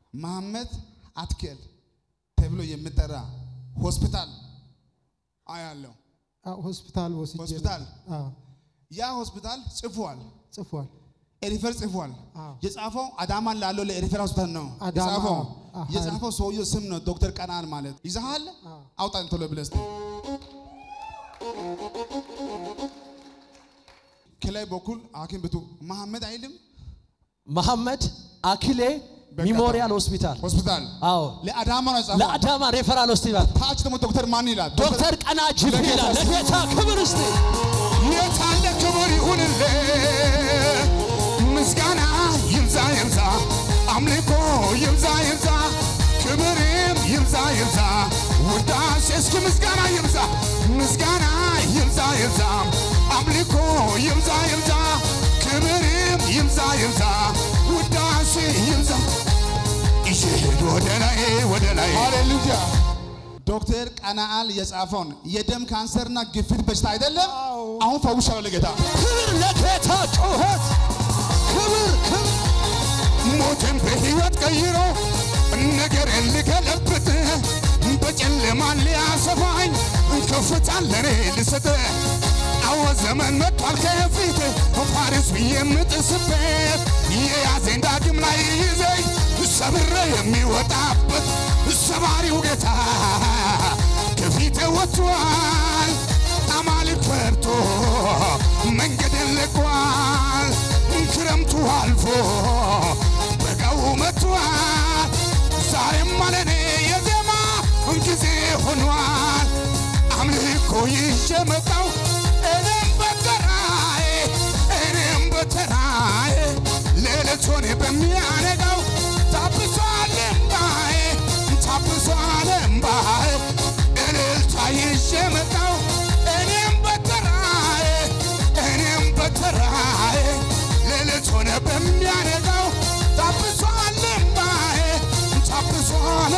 መሐመድ አትኬል ተብሎ የሚጠራ ሆስፒታል አያለው። አዎ፣ ሆስፒታል ወስጄ ነው። ሆስፒታል? አዎ፣ ያ ሆስፒታል ጽፏል፣ ጽፏል። ሪፈር ጽፏል። አዎ። የጻፈው አዳማ ላለው ለሪፈር ሆስፒታል ነው አዳማ፣ የጻፈው። አዎ። የጻፈው ሰውየው ስም ነው ዶክተር ቀናን ማለት ይዛሃል። አዎ። አውጣን ቶሎ ብለህ እስቲ ከላይ በኩል ሐኪም ብቱ መሐመድ አይልም መሐመድ አኪሌ ሚሞሪያል ሆስፒታል ሆስፒታል አዎ ለአዳማ ነው የጻፈው። ለአዳማ ሬፈራል ሆስፒታል ታች ደግሞ ዶክተር ማን ይላል? ዶክተር ቀና ጅብ ይላል። ለጌታ ክብር እስቲ የታለ ክብር ይሁንልህ፣ ምስጋና ይብዛ ይብዛ፣ አምልኮ ይብዛ ይብዛ፣ ክብርም ይብዛ ይብዛ፣ ውዳሴ እስኪ ምስጋና ይብዛ፣ ምስጋና ይብዛ ይብዛ፣ አምልኮ ይብዛ ይብዛ፣ ክብርም ይብዛ ይብዛ፣ ውዳሴ ይብዛ። ይሽሄድ ወደ ላይ ወደ ላይ ሃሌሉያ። ዶክተር ቀናአል የጻፈውን የደም ካንሰርና ግፊት በሽታ አይደለም። አሁን ፈውሻለሁ ለጌታ ክብር ለጌታ ጩኸት ክብር ክብር ሞትን በሕይወት ቀይሮ ነገርን ልገለብጥ በጨለማ ሊያሰፋኝ ከፍታን ለኔ ልሰጥ አዎ ዘመን መጥቷል ከፊት ፋሪስ ብዬ የምጥስበት የያዘኝ ዳግም ላይ ይዘኝ ሰብሬ የሚወጣበት ሰባሪው ጌታ ከፊቴ ወጥቷል። አማልክ ፈርቶ መንገድን ልቋል። ክረምቱ አልፎ በጋው መጥቷል። ዛሬም አለኔ የዜማ ጊዜ ሆኗል። አምልኮ ይዤ መጣው እኔም በተራዬ እኔም በተራዬ ሌሊት ሆነ በሚያነጋው ታብሷል እምባዬ ታብሷል እምባዬ እልልታ ይዤ መጣው እኔም በተራዬ እኔም በተራዬ ሌሊት ሆነ በሚያነጋው ታብሷል እምባዬ ታብሷል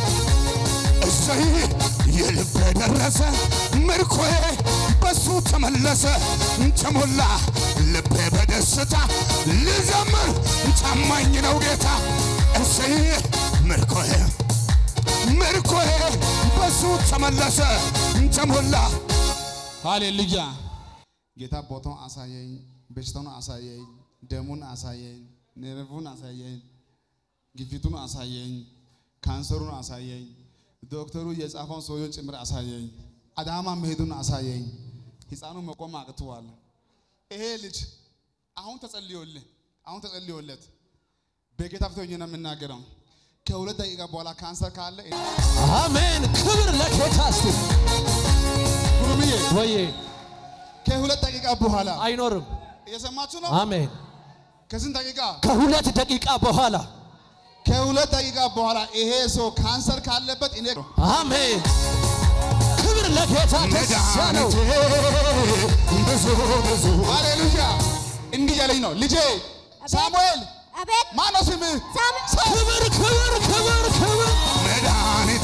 እሰይ የልቤ ደረሰ ምርኮዬ በሱ ተመለሰ ተሞላ ልቤ በደስታ ልዘምር ታማኝ ነው ጌታ እሰይ ምርኮዬ ምርኮዬ በሱ ተመለሰ ተሞላ ሃሌሉያ። ጌታ ቦታውን አሳየኝ፣ በሽታውን አሳየኝ፣ ደሙን አሳየኝ፣ ነርቡን አሳየኝ፣ ግፊቱን አሳየኝ፣ ካንሰሩን አሳየኝ፣ ዶክተሩ የጻፈውን ሰውየውን ጭምር አሳየኝ፣ አዳማ መሄዱን አሳየኝ። ሕፃኑ መቆም አቅተዋል። ይሄ ልጅ አሁን ተጸልዮልህ አሁን ተጸልዮለት በጌታ ፊት ሆኜ ነው የምናገረው። ከሁለት ደቂቃ በኋላ ካንሰር ካለ አሜን ክብር ለጌታ እስቲ ጉሩምዬ ወዬ ከሁለት ደቂቃ በኋላ አይኖርም እየሰማችሁ ነው። አሜን ከስንት ደቂቃ? ከሁለት ደቂቃ በኋላ ከሁለት ደቂቃ በኋላ ይሄ ሰው ካንሰር ካለበት እኔ አሜን ክብር ለጌታ ደስ ያለው መድኃኒቴ ብዙ ብዙ ሃሌሉያ እንዲህ ያለኝ ነው ልጄ ሳሙኤል አቤት ማን ነው ስምህ? ክብር ክብር ክብር ክብር መድኃኒቴ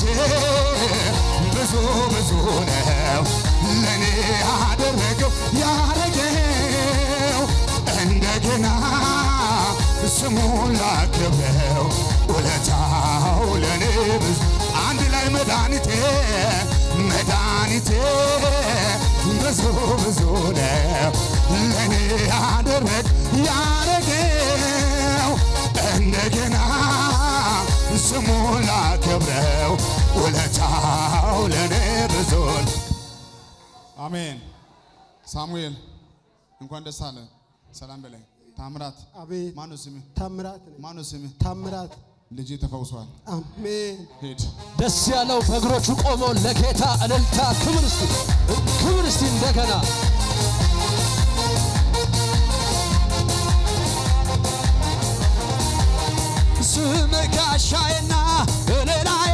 ብዙ ብዙ ነው ለእኔ ያደረገው ያረገው እንደገና ስሙን ላክብረው ውለታው ለእኔ ብዙ አንድ ላይ መድኃኒቴ መድኃኒቴ ብዙ ብዙ ነው ለእኔ ያደረግ ያረገው እንደገና ስሙን ላክብረው ውለታው ለእኔ ብዙ ነው። አሜን። ሳሙኤል እንኳን ደስ አለ። ሰላም በላይ ታምራት አቤት ማን ነው ስምህ? ታምራት ነኝ። ማን ነው ስምህ? ታምራት ልጅ ተፈውሷል። አሜን። ሂድ። ደስ ያለው በእግሮቹ ቆሞ ለጌታ እልልታ ክብር እስቲ ክብር እስቲ እንደገና ስም ጋሻዬና እልላዬ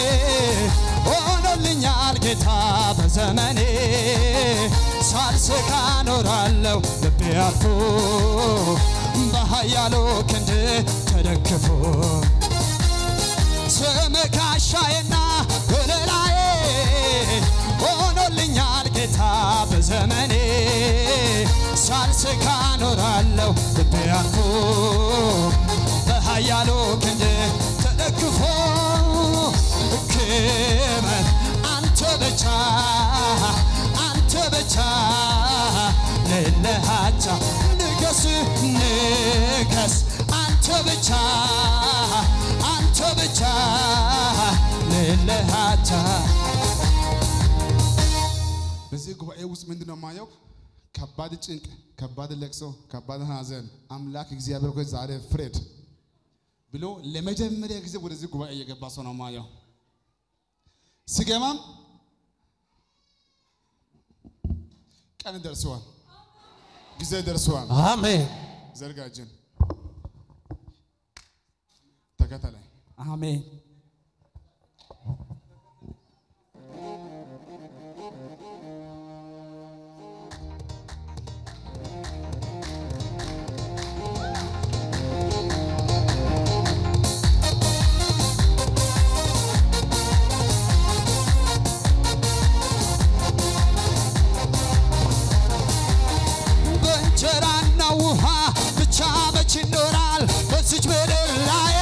ሆኖልኛል ጌታ በዘመኔ ሳልስቃ ኖራለሁ ልቤ አልፎ በኃያሉ ክንድ ተደግፎ ስም ጋሻዬና እልላዬ ሆኖልኛል ጌታ በዘመኔ ሳልስካ ኖራለሁ ልቤ አርፎ በኃያሉ ክንድ ተደግፎ በዚህ ጉባኤ ውስጥ ምንድን ነው የማየው? ከባድ ጭንቅ፣ ከባድ ለቅሶ፣ ከባድ ሐዘን አምላክ እግዚአብሔር ሆይ ዛሬ ፍሬድ ብሎ ለመጀመሪያ ጊዜ ወደዚህ ጉባኤ እየገባ ሰው ነው የማየው። ሲገባም ቀን ደርሰዋል፣ ጊዜ ደርሰዋል። አሜን ዘርጋጅን ተከተለኝ። አሜን በእንጀራና ውሃ ብቻ መች ይኖራል በዚች ምድር ላይ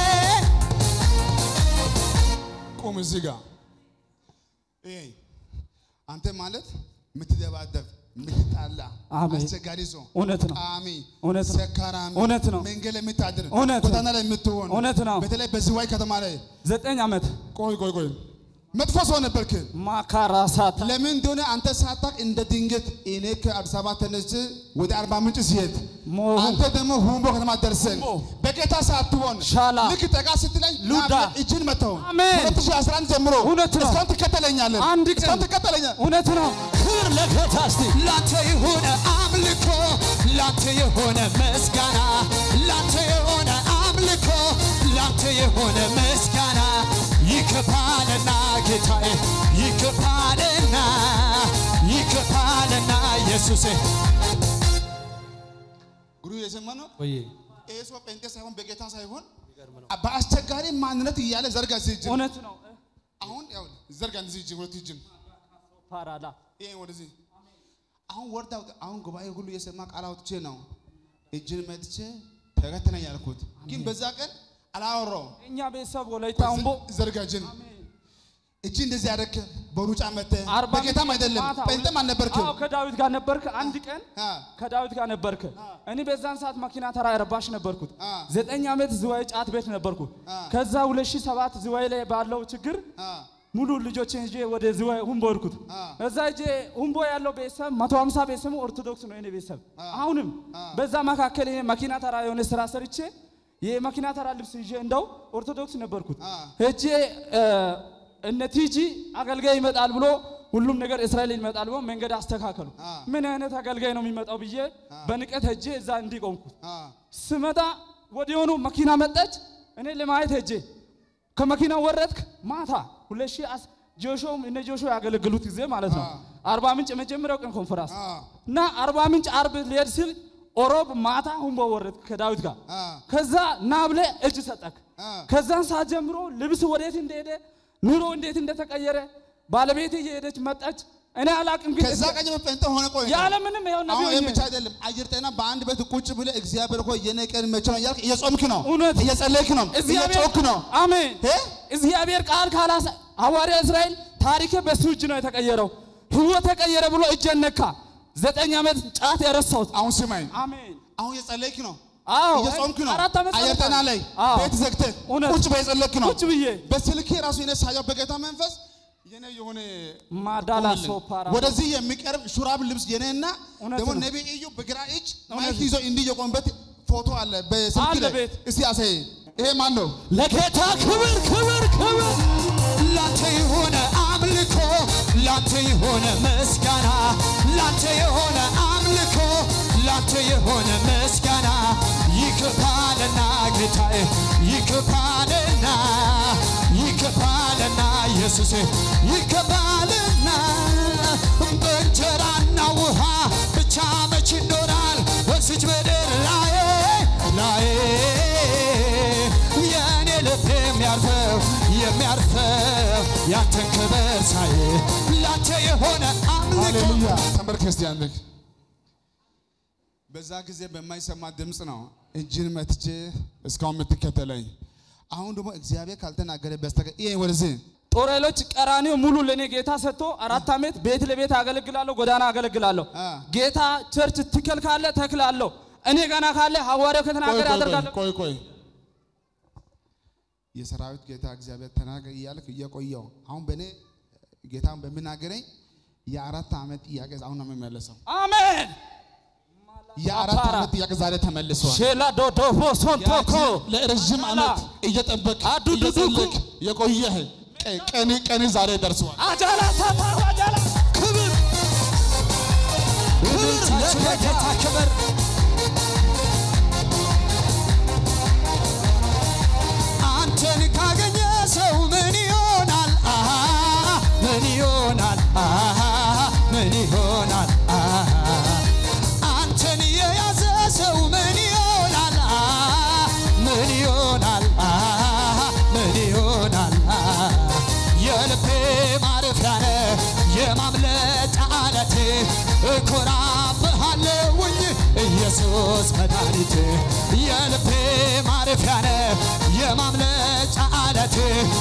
ቁም እዚህ ጋር ይሄ አንተ ማለት የምትደባደብ የምትጣላ አሜን። አስቸጋሪ ሰው እውነት ነው። ቃሚ እውነት ነው። ሰካራሚ እውነት ነው። መንገድ ላይ የምታድር እውነት ነው። ጎዳና ላይ የምትሆን እውነት ነው። በተለይ በዝዋይ ከተማ ላይ ዘጠኝ ዓመት ቆይ ቆይ ቆይ መጥፎ ሰው ነበርክ። ማካራሳት ለምን እንደሆነ አንተ ሳታውቅ እንደ ድንገት እኔ ከአዲስ አበባ ተነስቼ ወደ አርባ ምንጭ ሲሄድ ሞ- አንተ ደግሞ ሁምቦ ከተማ ደርሰን ሁምቦ በጌታ ሳትሆን ሻላ ልክ ጠቃ ስትለኝ ሉዳ ና ብለህ እጅን መተው አሜን። 2011 ጀምሮ እውነት ነው። እስካሁን ትከተለኛለህ አንድ ቀን እስካሁን ትከተለኛለህ እውነት ነው። ክብር ለጌታ እስቲ ላንተ የሆነ አምልኮ ላንተ የሆነ ምስጋና ላንተ የሆነ አምልኮ ላንተ የሆነ ምስጋና ይከፋልና ጌታዬ ይከፋልና ይከፋልና ኢየሱሴ ጉሩ የሰማ ነው ወይ ይሄ ሰው ጴንጤ ሳይሆን በጌታ ሳይሆን በአስቸጋሪ ማንነት እያለ ዘርጋ እዚህ እጅን እውነት ነው። አሁን ያው ዘርጋ እዚህ እጅን ሁለት እጅን ፓራዳ ይሄ ወደዚህ አሁን ወርዳ አሁን ጉባኤ ሁሉ የሰማ ቃል አውጥቼ ነው እጅን መጥቼ ተከተለኝ ያልኩት፣ ግን በዛ ቀን አላወራውም። እኛ ቤተሰብ ወላይታ አምቦ ዘርጋ እጅን እጅ እንደዚህ ያደረክ በሩጫ መጥተህ አርባ በጌታም ምንጭ አይደለም ማታ ጴንጤም አልነበርክም። አዎ ከዳዊት ጋር ነበርክ። አንድ ቀን አ፣ ከዳዊት ጋር ነበርክ። እኔ በዛን ሰዓት መኪና ተራ ረባሽ ነበርኩት። አ። ዘጠኝ ዓመት ዝዋይ ጫት ቤት ነበርኩት። አ። ከዛ 2007 ዝዋይ ላይ ባለው ችግር አ፣ ሙሉ ልጆችን ይዤ ወደ ዝዋይ ሁምቦ ሄድኩት። አ። እዛ ሄጄ ሁምቦ ያለው ቤተሰብ 150 ቤተሰቡ ኦርቶዶክስ ነው የኔ ቤተሰብ። አሁንም በዛ መካከል እኔ መኪና ተራ የሆነ ስራ ሰርቼ የመኪና ተራ ልብስ ይዤ እንደው ኦርቶዶክስ ነበርኩት። አ። ሄጄ እ፣ እነ ቲጂ አገልጋይ ይመጣል ብሎ ሁሉም ነገር እስራኤል ይመጣል ብሎ መንገድ አስተካከሉ። አ። ምን አይነት አገልጋይ ነው የሚመጣው ብዬ በንቀት ሄጄ እዛ እንዲቆምኩት አ፣ ስመጣ ወዲያውኑ መኪና መጣች። እኔ ለማየት ሄጄ ከመኪናው ወረድክ ማታ ሁለት ሺህ አስ- ጆሾም እነ ጆሾ ያገለግሉት ጊዜ ማለት ነው። አርባ ምንጭ የመጀመሪያው ቀን ኮንፈራንስ አ፣ እና አርባ ምንጭ አርብ ሊሄድ ሲል ኦሮብ ማታ ሁምቦ ወረድክ ከዳዊት ጋር አ፣ ከዛ ና ብለህ እጅ ሰጠክ። አ። ከዛን ሰዓት ጀምሮ ልብስ ወዴት እንደሄደ ኑሮ እንዴት እንደተቀየረ ባለቤቴ እየሄደች መጣች። እኔ አላቅም ግን ከዛ ቀን ጀምሮ ጴንጤ ሆነ ቆይ ያለ ምንም ይኸው አሁን ይህ ነቢዩ ብቻ አይደለም። አየር ጤና በአንድ ቤት ቁጭ ብለህ እግዚአብሔር ሆይ የኔ ቀን መቼ ነው እያልክ እየጾምክ ነው፣ እውነት እየጸለይክ ነው፣ እየጮክ ነው። አሜን። እ? እግዚአብሔር ቃል ካላሳ ሐዋርያ እስራኤል ታሪክ በሱ እጅ ነው የተቀየረው። ህይወት ተቀየረ ብሎ እጄን ነካ። ዘጠኝ ዓመት ጫት የረሳሁት አሁን ስማኝ፣ አሜን። አሁን እየጸለይክ ነው፣ አዎ እየጾምክ ነው። አራት ዓመት አየር ጤና ላይ አዎ። ቤት ዘግተህ እውነት። ቁጭ በይ የጸለይክ ነው። ቁጭ ብዬ በስልኬ ራሱ የኔ ሳየው በጌታ መንፈስ የኔ የሆነ ማዳላ ቆመልን። ሶፓራ ወደዚህ የሚቀርብ ሹራብ ልብስ የኔና እውነት ደግሞ ነው። ነቢይ እዩ በግራ እጅ እውነት ማይክ ነው። ይዞ እንዲህ የቆምበት ፎቶ አለ በስልክ አለ ላይ ቤት። እስቲ አሳይ። ይሄ ማን ነው? ለጌታ ክብር ክብር ክብር ላንተ የሆነ አምልኮ ላንተ የሆነ ምስጋና ላንተ የሆነ አምልኮ ላንተ የሆነ ምስጋና ይከፋልና ጌታዬ ይከፋልና ይከፋልና ኢየሱሴ ይከፋልና በእንጀራና ውሃ ብቻ መች ይኖራል በዚች ምድር ላይ ላይ የእኔ ልብ የሚያርፈው የሚያርፈው ያንተን ክብር ሳይ ላንተ የሆነ አምልኮ ሃሌሉያ ተንበርክ ክርስቲያን ልክ በዛ ጊዜ በማይሰማ ድምፅ ነው እጅን መትቼ እስካሁን የምትከተለኝ። አሁን ደግሞ እግዚአብሔር ካልተናገረ በስተቀር ይሄ ወደዚህ ጦር ኃይሎች ቀራኒዮ ሙሉ ለእኔ ጌታ ሰጥቶ አራት ዓመት ቤት ለቤት አገለግላለሁ፣ ጎዳና አገለግላለሁ። አ። ጌታ ቸርች ትከል ካለ ተክላለሁ። እኔ ገና ካለ ሐዋርያው ቆይ ከተናገረ ቆይ አደርጋለሁ። ቆይ ቆይ የሰራዊት ጌታ እግዚአብሔር ተናገር እያልክ እየቆየው አሁን በእኔ ጌታን በሚናገረኝ የአራት ዓመት ጥያቄ አሁን ነው የሚመለሰው። አሜን የአራት አፓራ። ዓመት ጥያቄ ዛሬ ተመልሷል። ሼላ ዶዶፎ ሶንቶኮ ለረዥም ዓመት እየጠበቅ አዱዱዱኩ። እየጸለቅ የቆየህ ቀ- ቀን ቀን ዛሬ ደርሷል። አጃላ ታታሩ አጃላ ክብር ክብር ለጌታ ክብር አንተን ካገኘ ሰው ምን ይሆናል? አሃ ምን ይሆናል? አሃ ምን ይሆናል? አሃ አንተን የያዘ ሰው ምን ይሆናል? አሃ ምን ይሆናል? አሃ ምን ይሆናል? አሃ የልቤ ማረፊያ ነህ የማምለጫ ዓለቴ እኮራብሃለሁኝ ኢየሱስ መድኃኒቴ የልቤ ማረፊያ ነህ የማምለጫ ዓለቴ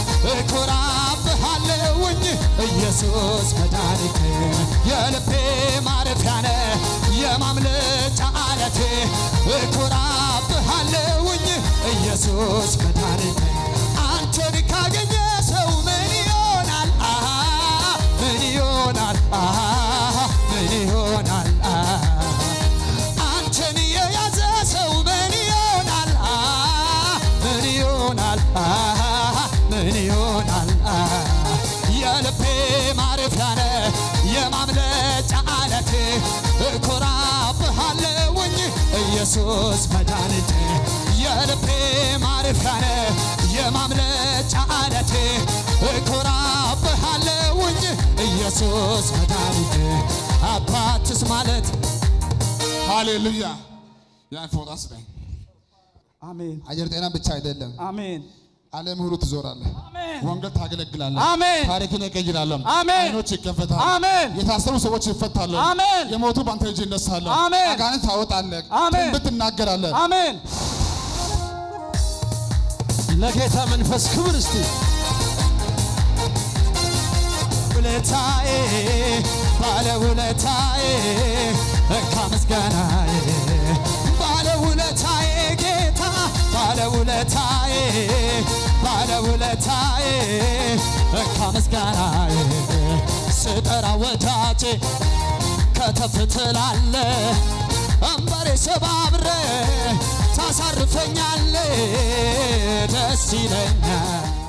እኮራብሃለሁኝ ኢየሱስ መድኃኒቴ የልቤ ማረፊያ ነህ የማምለጫ ዓለቴ እኮራብሃለሁኝ ኢየሱስ መድኃኒቴ አንተን ካገኘ ሰው ምን ይሆናል? አሃ ምን ይሆናል? አሃ ምን ይሆናል? አሃ አንተን የያዘ ሰው ምን ይሆናል? አሃ ምን ይሆናል? አሃ ምን ይሆናል? አሃ የልቤ ማረፊያ ነህ የማምለጫ ዓለቴ እኮራብሃለሁኝ ኢየሱስ መድኃኒቴ የልቤ ማረፊያ ነህ የማምለጫ ዓለቴ እኮራብሃለሁኝ ኢየሱስ መድኃኒቴ አባትስ ማለት ሃሌሉያ። ያን ፎጣ ስጠኝ። አሜን አየር ጤና ብቻ አይደለም፣ አሜን ዓለም ሁሉ ትዞራለህ። አሜን ወንጌል ታገለግላለህ። አሜን ታሪክን እቀይራለሁ። አሜን። አይኖች ይከፈታሉ። አሜን የታሰሩ ሰዎች ይፈታሉ። አሜን። የሞቱ በአንተ እጅ ይነሳሉ። አሜን። አጋንንት ታወጣለህ። አሜን። ትንቢት ትናገራለህ። አሜን ለጌታ መንፈስ ክብር እስቲ ውለታዬ ባለውለታዬ እንካ ምስጋናዬ ባለውለታዬ ጌታ ባለውለታዬ ባለውለታዬ እንካ ምስጋናዬ ስጠራ ወዳጄ ከተፍ ትላለ አንበሬ ሰባብረ ታሳርፈኛለ ደስ ይለኛል